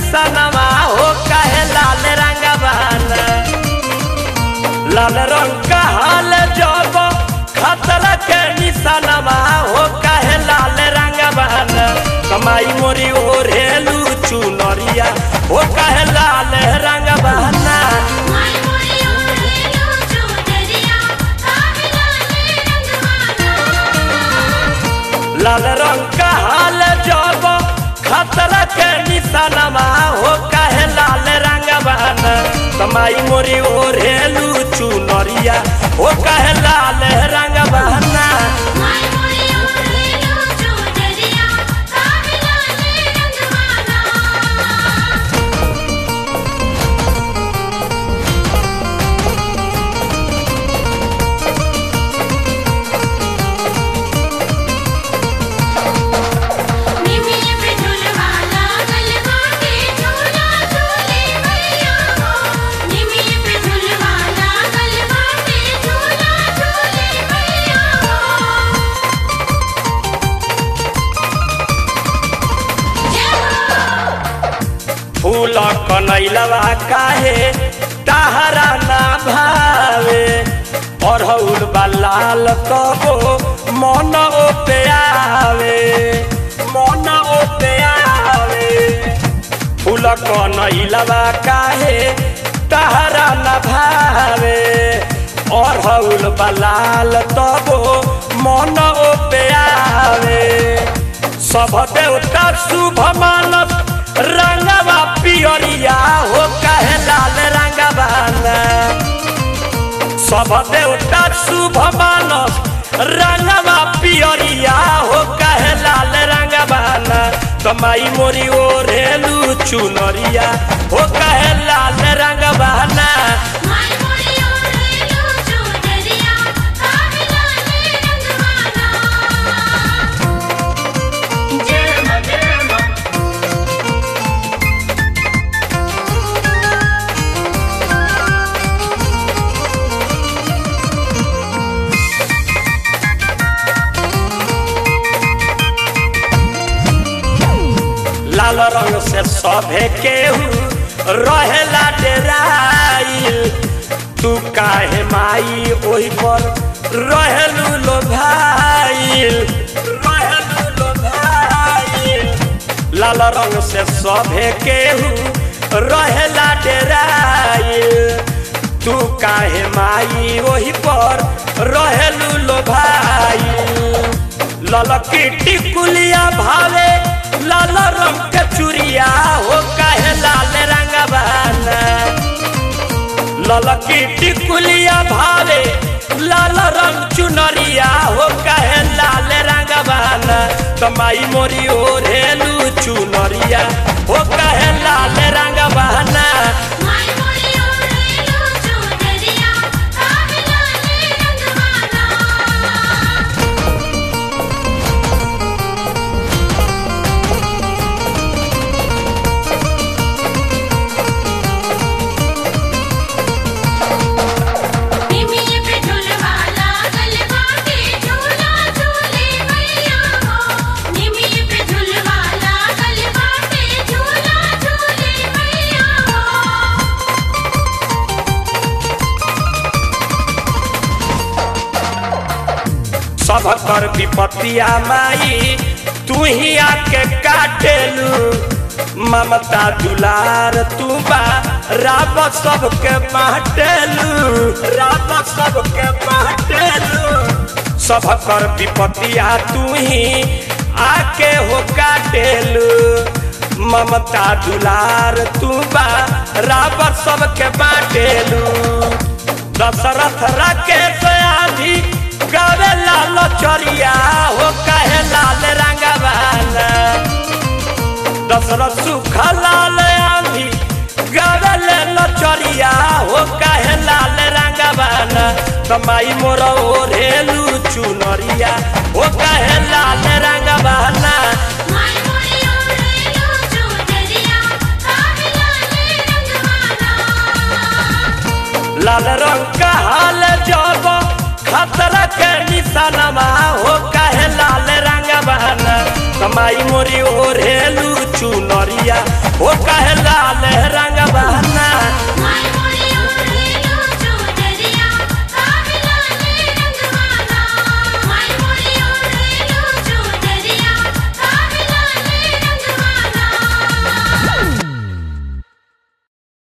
निशानवा हो कहे लाल रंगवाना लाल रंग का हाल जब खतरा के निशानवा हो कहे लाल रंगवाना कमाई मोरी ओढ़ेलू चुनरिया हो कहे लाल रंगवाना माय मोरी ओढ़ेलो चुनरिया काहे लाले रंगवाना लाल रंग का हाल जब खतरा के निशानवा हो कहे लाल रंगवाना कमाई मोरी ओढ़ेलू चुनरिया हो कहे लाल रंगवाना माय मोरी ओढ़ेलो चुनरिया काहे लाले रंगवाना निमिये पे झुलवा लागल बाटे झूला झूले भैया हो निमिये पे झुलवा लागल बाटे झूला झूले भैया हो जय हो फूल कनैलवा काहे ताहरा ना भावे अरहुल लाल कबो मन ओपे आवे मन ओपे आवे फूल कनैलवा काहे ताहरा ना भावे अरहुल लाल तबो मन ओपे आवे सब देवता शुभ मानस रंगवा पियरिया हो कहे लाल रंगवाना सब देवता शुभ मानस रंगवा पियरिया हो कहे लाल रंगवाना कमाई मोरी ओढ़ेलू चुनरिया हो कहे लाल रंगवाना माय मोरी ओढ़ेलो चुनरिया काहे लाले रंगवाना जय मां जय मां लाल रंग से सभे केहू रहेला डेराइल तू काहे माई ओही पर रहेलू लो भाईल रहेलू लो भाईल लाल रंग से सभे केहू रहेला डेराइल तू काहे माई ओही पर रहेलू लो भाईल ललकी टिकुलिया भावे लाल रंग के चुरिया हो काहे लाल रंगवाना ललकी टिकुलिया भावे लाल रंग चुनरिया हो काहे लाल रंगवाना कमाई मोरी ओढ़ेलू चुनरिया हो काहे लाल रंगवाना माय मोरी ओढ़ेलो चुनरिया काहे लाले रंगवाना निमिये पे झुलवा लागल बाटे झूला झूले भैया हो निमिये पे झुलवा लागल बाटे झूला झूले भैया हो सब कर विपत्तिया माई तू ही आके काटेलू ममता दुलार तू बा राब सबके बाटेलू राब सबके बाटेलू सब कर विपत्तिया तू ही आके हो काटेलू ममता दुलार तू बा राब सबके बाटेलू दशरथ राकेश आधी गावे लाल चरिया हो कहे लाल रंगवाना दशरथ सुख लाल आंधी गावे लाल चरिया हो कहे लाल रंगवाना कमाई मोर ओढ़ेलू चुनरिया हो कहे लाल रंगवाना माय मोरी ओढ़ेलो चुनरिया काहे लाले रंगवाना लाल रंग का हाल जब खतरा के निशानमा हो काहे लाल रंग बहना कमाई मोरी ओढ़ेलू चुनरिया हो काहे लाल रंग बहना